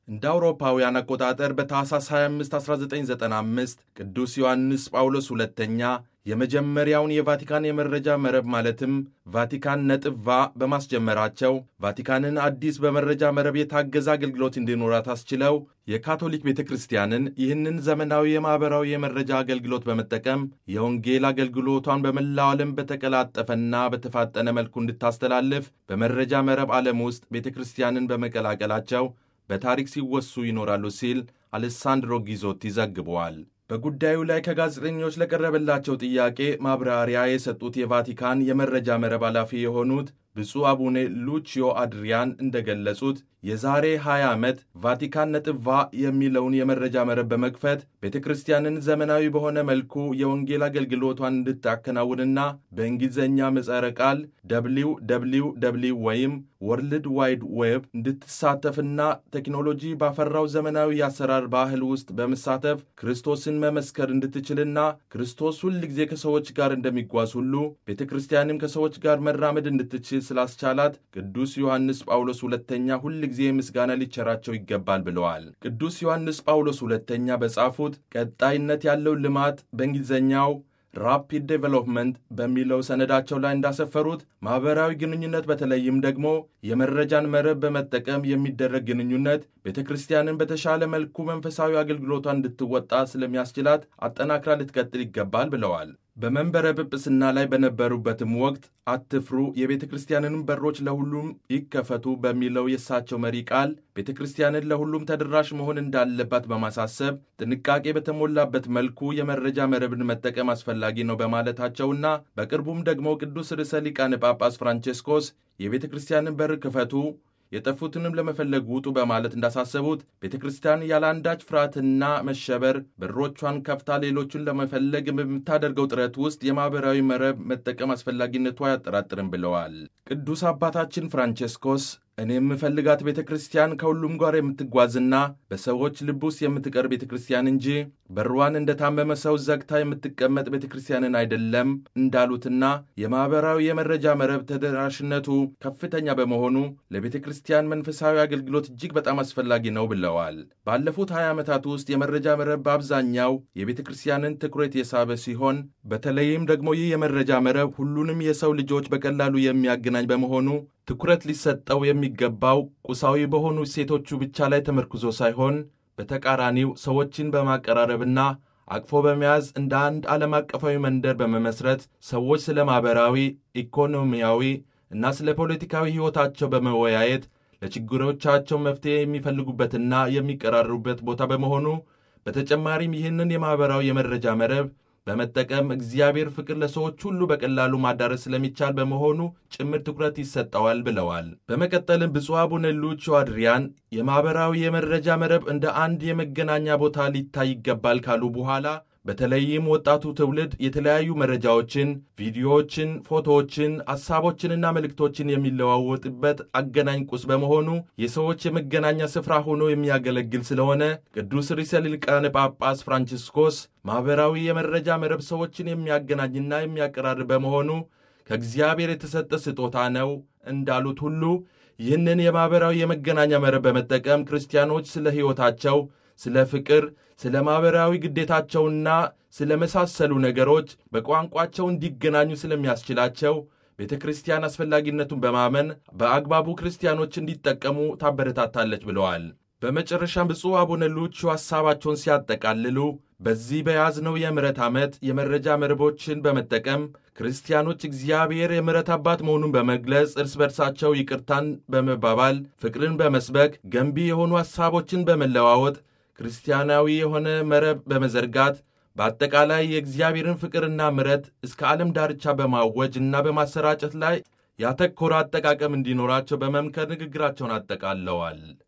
እንደ አውሮፓውያን አቆጣጠር በታኅሳስ 25 1995 ቅዱስ ዮሐንስ ጳውሎስ ሁለተኛ የመጀመሪያውን የቫቲካን የመረጃ መረብ ማለትም ቫቲካን ነጥብ ቫ በማስጀመራቸው ቫቲካንን አዲስ በመረጃ መረብ የታገዘ አገልግሎት እንዲኖራት አስችለው የካቶሊክ ቤተ ክርስቲያንን ይህንን ዘመናዊ የማኅበራዊ የመረጃ አገልግሎት በመጠቀም የወንጌል አገልግሎቷን በመላው ዓለም በተቀላጠፈና በተፋጠነ መልኩ እንድታስተላልፍ በመረጃ መረብ ዓለም ውስጥ ቤተ ክርስቲያንን በመቀላቀላቸው በታሪክ ሲወሱ ይኖራሉ ሲል አሌሳንድሮ ጊዞቲ ዘግበዋል። በጉዳዩ ላይ ከጋዜጠኞች ለቀረበላቸው ጥያቄ ማብራሪያ የሰጡት የቫቲካን የመረጃ መረብ ኃላፊ የሆኑት ብፁዕ አቡነ ሉቺዮ አድሪያን እንደገለጹት የዛሬ 20 ዓመት ቫቲካን ነጥብ ቫ የሚለውን የመረጃ መረብ በመክፈት ቤተ ክርስቲያንን ዘመናዊ በሆነ መልኩ የወንጌል አገልግሎቷን እንድታከናውንና በእንግሊዝኛ ምጸረ ቃል ደብሊው ደብሊው ደብሊው ወይም ወርልድ ዋይድ ዌብ እንድትሳተፍና ቴክኖሎጂ ባፈራው ዘመናዊ የአሰራር ባህል ውስጥ በመሳተፍ ክርስቶስን መመስከር እንድትችልና ክርስቶስ ሁል ጊዜ ከሰዎች ጋር እንደሚጓዝ ሁሉ ቤተ ክርስቲያንም ከሰዎች ጋር መራመድ እንድትችል ስላስቻላት ቅዱስ ዮሐንስ ጳውሎስ ሁለተኛ ሁል ጊዜ ምስጋና ሊቸራቸው ይገባል ብለዋል። ቅዱስ ዮሐንስ ጳውሎስ ሁለተኛ በጻፉት ቀጣይነት ያለው ልማት በእንግሊዝኛው ራፒድ ዴቨሎፕመንት በሚለው ሰነዳቸው ላይ እንዳሰፈሩት ማኅበራዊ ግንኙነት በተለይም ደግሞ የመረጃን መረብ በመጠቀም የሚደረግ ግንኙነት ቤተ ክርስቲያንን በተሻለ መልኩ መንፈሳዊ አገልግሎቷን እንድትወጣ ስለሚያስችላት አጠናክራ ልትቀጥል ይገባል ብለዋል። በመንበረ ጵጵስና ላይ በነበሩበትም ወቅት አትፍሩ፣ የቤተ ክርስቲያንንም በሮች ለሁሉም ይከፈቱ በሚለው የእሳቸው መሪ ቃል ቤተ ክርስቲያንን ለሁሉም ተደራሽ መሆን እንዳለባት በማሳሰብ ጥንቃቄ በተሞላበት መልኩ የመረጃ መረብን መጠቀም አስፈላጊ ነው በማለታቸውና በቅርቡም ደግሞ ቅዱስ ርዕሰ ሊቃነ ጳጳስ ፍራንቼስኮስ የቤተ ክርስቲያንን በር ክፈቱ የጠፉትንም ለመፈለግ ውጡ በማለት እንዳሳሰቡት ቤተ ክርስቲያን ያለ አንዳች ፍርሃትና መሸበር በሮቿን ከፍታ ሌሎቹን ለመፈለግ በምታደርገው ጥረት ውስጥ የማኅበራዊ መረብ መጠቀም አስፈላጊነቱ አያጠራጥርም ብለዋል። ቅዱስ አባታችን ፍራንቼስኮስ እኔ የምፈልጋት ቤተ ክርስቲያን ከሁሉም ጋር የምትጓዝና በሰዎች ልብ ውስጥ የምትቀር ቤተ ክርስቲያን እንጂ በሯን እንደ ታመመ ሰው ዘግታ የምትቀመጥ ቤተ ክርስቲያንን አይደለም እንዳሉትና የማኅበራዊ የመረጃ መረብ ተደራሽነቱ ከፍተኛ በመሆኑ ለቤተ ክርስቲያን መንፈሳዊ አገልግሎት እጅግ በጣም አስፈላጊ ነው ብለዋል። ባለፉት 20 ዓመታት ውስጥ የመረጃ መረብ በአብዛኛው የቤተ ክርስቲያንን ትኩረት የሳበ ሲሆን በተለይም ደግሞ ይህ የመረጃ መረብ ሁሉንም የሰው ልጆች በቀላሉ የሚያገናኝ በመሆኑ ትኩረት ሊሰጠው የሚገባው ቁሳዊ በሆኑ እሴቶቹ ብቻ ላይ ተመርኩዞ ሳይሆን በተቃራኒው ሰዎችን በማቀራረብና አቅፎ በመያዝ እንደ አንድ ዓለም አቀፋዊ መንደር በመመስረት ሰዎች ስለ ማኅበራዊ፣ ኢኮኖሚያዊ እና ስለ ፖለቲካዊ ሕይወታቸው በመወያየት ለችግሮቻቸው መፍትሔ የሚፈልጉበትና የሚቀራረቡበት ቦታ በመሆኑ በተጨማሪም ይህንን የማኅበራዊ የመረጃ መረብ በመጠቀም እግዚአብሔር ፍቅር ለሰዎች ሁሉ በቀላሉ ማዳረስ ስለሚቻል በመሆኑ ጭምር ትኩረት ይሰጠዋል ብለዋል። በመቀጠልም ብፁዕ አቡነ ሉቺዮ አድሪያን የማኅበራዊ የመረጃ መረብ እንደ አንድ የመገናኛ ቦታ ሊታይ ይገባል ካሉ በኋላ በተለይም ወጣቱ ትውልድ የተለያዩ መረጃዎችን፣ ቪዲዮዎችን፣ ፎቶዎችን፣ ሐሳቦችንና መልእክቶችን የሚለዋወጥበት አገናኝ ቁስ በመሆኑ የሰዎች የመገናኛ ስፍራ ሆኖ የሚያገለግል ስለሆነ ቅዱስ ርዕሰ ሊቃነ ጳጳስ ፍራንቺስኮስ ማኅበራዊ የመረጃ መረብ ሰዎችን የሚያገናኝና የሚያቀራርብ በመሆኑ ከእግዚአብሔር የተሰጠ ስጦታ ነው እንዳሉት ሁሉ ይህንን የማኅበራዊ የመገናኛ መረብ በመጠቀም ክርስቲያኖች ስለ ሕይወታቸው ስለ ፍቅር፣ ስለ ማኅበራዊ ግዴታቸውና ስለ መሳሰሉ ነገሮች በቋንቋቸው እንዲገናኙ ስለሚያስችላቸው ቤተ ክርስቲያን አስፈላጊነቱን በማመን በአግባቡ ክርስቲያኖች እንዲጠቀሙ ታበረታታለች ብለዋል። በመጨረሻም ብፁዕ አቡነ ሉቺዮ ሐሳባቸውን ሲያጠቃልሉ በዚህ በያዝነው የምሕረት ዓመት የመረጃ መረቦችን በመጠቀም ክርስቲያኖች እግዚአብሔር የምሕረት አባት መሆኑን በመግለጽ እርስ በርሳቸው ይቅርታን በመባባል ፍቅርን በመስበክ ገንቢ የሆኑ ሐሳቦችን በመለዋወጥ ክርስቲያናዊ የሆነ መረብ በመዘርጋት በአጠቃላይ የእግዚአብሔርን ፍቅርና ምሕረት እስከ ዓለም ዳርቻ በማወጅ እና በማሰራጨት ላይ ያተኮረ አጠቃቀም እንዲኖራቸው በመምከር ንግግራቸውን አጠቃለዋል።